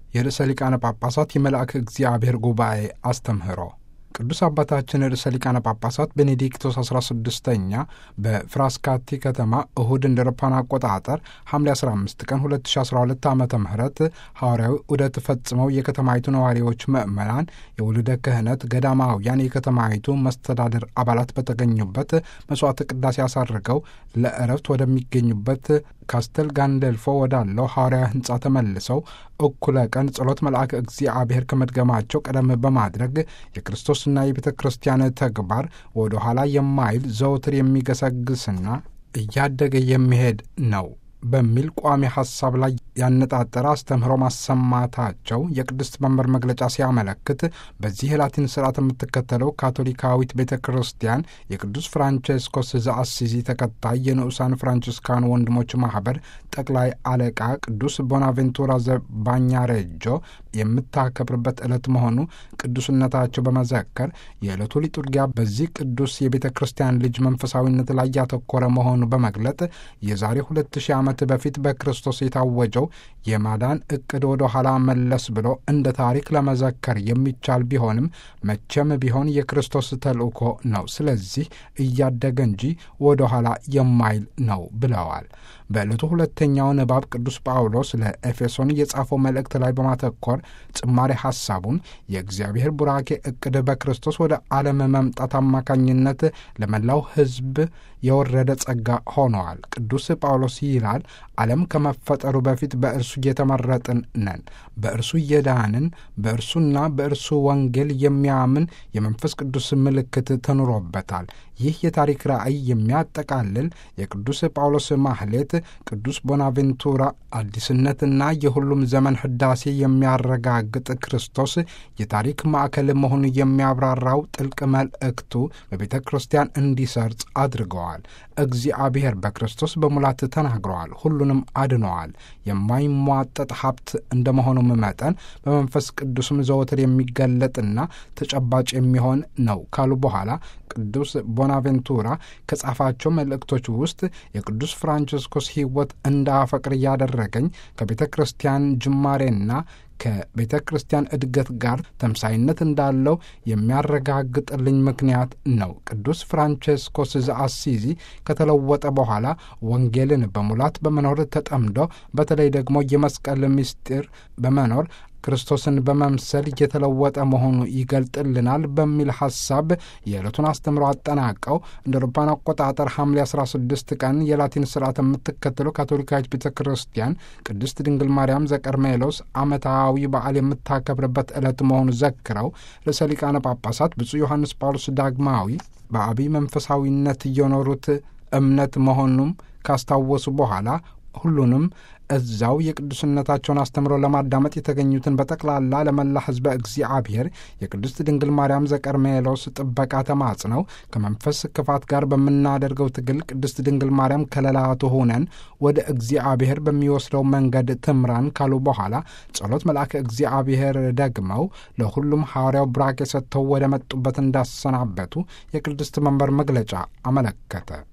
የርዕሰ ሊቃነ ጳጳሳት የመልአክ እግዚአብሔር ጉባኤ አስተምህሮ ቅዱስ አባታችን ርዕሰ ሊቃነ ጳጳሳት ቤኔዲክቶስ 16ኛ በፍራስካቲ ከተማ እሁድ እንደ አውሮፓውያን አቆጣጠር ሐምሌ 15 ቀን 2012 ዓ ም ሐዋርያዊ ዑደት ፈጽመው የከተማይቱ ነዋሪዎች ምዕመናን፣ የውልደ ክህነት ገዳማውያን፣ የከተማይቱ መስተዳድር አባላት በተገኙበት መሥዋዕተ ቅዳሴ አሳርገው ለእረፍት ወደሚገኙበት ካስተል ጋንደልፎ ወዳለው ሐዋርያዊ ሕንፃ ተመልሰው እኩለ ቀን ጸሎት መልአክ እግዚአብሔር ከመድገማቸው ቀደም በማድረግ የክርስቶስና የቤተ ክርስቲያን ተግባር ወደ ኋላ የማይል ዘወትር የሚገሰግስና እያደገ የሚሄድ ነው በሚል ቋሚ ሐሳብ ላይ ያነጣጠረ አስተምህሮ ማሰማታቸው የቅድስት መንበር መግለጫ ሲያመለክት በዚህ የላቲን ስርዓት የምትከተለው ካቶሊካዊት ቤተ ክርስቲያን የቅዱስ ፍራንቼስኮስ ዘአሲዚ ተከታይ የንዑሳን ፍራንቺስካን ወንድሞች ማኅበር ጠቅላይ አለቃ ቅዱስ ቦናቬንቱራ ዘባኛሬጆ የምታከብርበት ዕለት መሆኑ ቅዱስነታቸው በመዘከር የዕለቱ ሊጡርጊያ በዚህ ቅዱስ የቤተ ክርስቲያን ልጅ መንፈሳዊነት ላይ ያተኮረ መሆኑ በመግለጥ የዛሬ ሁለት ሺህ ዓመት በፊት በክርስቶስ የታወጀው የማዳን ዕቅድ ወደ ኋላ መለስ ብሎ እንደ ታሪክ ለመዘከር የሚቻል ቢሆንም መቼም ቢሆን የክርስቶስ ተልእኮ ነው። ስለዚህ እያደገ እንጂ ወደ ኋላ የማይል ነው ብለዋል። በዕለቱ ሁለተኛው ንባብ ቅዱስ ጳውሎስ ለኤፌሶን የጻፈው መልእክት ላይ በማተኮር ጭማሪ ሐሳቡን የእግዚአብሔር ቡራኬ ዕቅድ በክርስቶስ ወደ ዓለም መምጣት አማካኝነት ለመላው ሕዝብ የወረደ ጸጋ ሆነዋል። ቅዱስ ጳውሎስ ይላል፣ ዓለም ከመፈጠሩ በፊት በእርሱ እየተመረጥን ነን። በእርሱ እየዳንን በእርሱና በእርሱ ወንጌል የሚያምን የመንፈስ ቅዱስ ምልክት ተኑሮበታል። ይህ የታሪክ ራእይ የሚያጠቃልል የቅዱስ ጳውሎስ ማህሌት ቅዱስ ቦናቬንቱራ አዲስነትና የሁሉም ዘመን ህዳሴ የሚያረጋግጥ ክርስቶስ የታሪክ ማዕከል መሆኑ የሚያብራራው ጥልቅ መልእክቱ በቤተ ክርስቲያን እንዲሰርጽ አድርገዋል። እግዚአብሔር በክርስቶስ በሙላት ተናግረዋል፣ ሁሉንም አድነዋል። የማይሟጠጥ ሀብት እንደመሆኑም መጠን በመንፈስ ቅዱስም ዘወትር የሚገለጥና ተጨባጭ የሚሆን ነው ካሉ በኋላ ቅዱስ ቦናቬንቱራ ከጻፋቸው መልእክቶች ውስጥ የቅዱስ ፍራንቺስኮስ ሕይወት እንዳፈቅር እያደረገኝ ከቤተ ክርስቲያን ጅማሬና ከቤተ ክርስቲያን እድገት ጋር ተምሳይነት እንዳለው የሚያረጋግጥልኝ ምክንያት ነው። ቅዱስ ፍራንቼስኮስ ዘአሲዚ ከተለወጠ በኋላ ወንጌልን በሙላት በመኖር ተጠምዶ በተለይ ደግሞ የመስቀል ምስጢር በመኖር ክርስቶስን በመምሰል እየተለወጠ መሆኑ ይገልጥልናል በሚል ሐሳብ የዕለቱን አስተምሮ አጠናቀው እንደ አውሮፓውያን አቆጣጠር ሐምሌ 16 ቀን የላቲን ስርዓት የምትከተለው ካቶሊካዊት ቤተ ክርስቲያን ቅድስት ድንግል ማርያም ዘቀርሜሎስ ዓመታዊ በዓል የምታከብርበት ዕለት መሆኑ ዘክረው ርዕሰ ሊቃነ ጳጳሳት ብፁዕ ዮሐንስ ጳውሎስ ዳግማዊ በአብይ መንፈሳዊነት እየኖሩት እምነት መሆኑም ካስታወሱ በኋላ ሁሉንም እዛው የቅዱስነታቸውን አስተምሮ ለማዳመጥ የተገኙትን በጠቅላላ ለመላ ሕዝበ እግዚአብሔር የቅድስት ድንግል ማርያም ዘቀርሜሎስ ጥበቃ ተማጽነው ከመንፈስ ክፋት ጋር በምናደርገው ትግል ቅድስት ድንግል ማርያም ከለላ ትሁነን ወደ እግዚአብሔር በሚወስደው መንገድ ትምራን ካሉ በኋላ ጸሎት መልአከ እግዚአብሔር ደግመው ለሁሉም ሐዋርያው ብራክ የሰጥተው ወደ መጡበት እንዳሰናበቱ የቅድስት መንበር መግለጫ አመለከተ።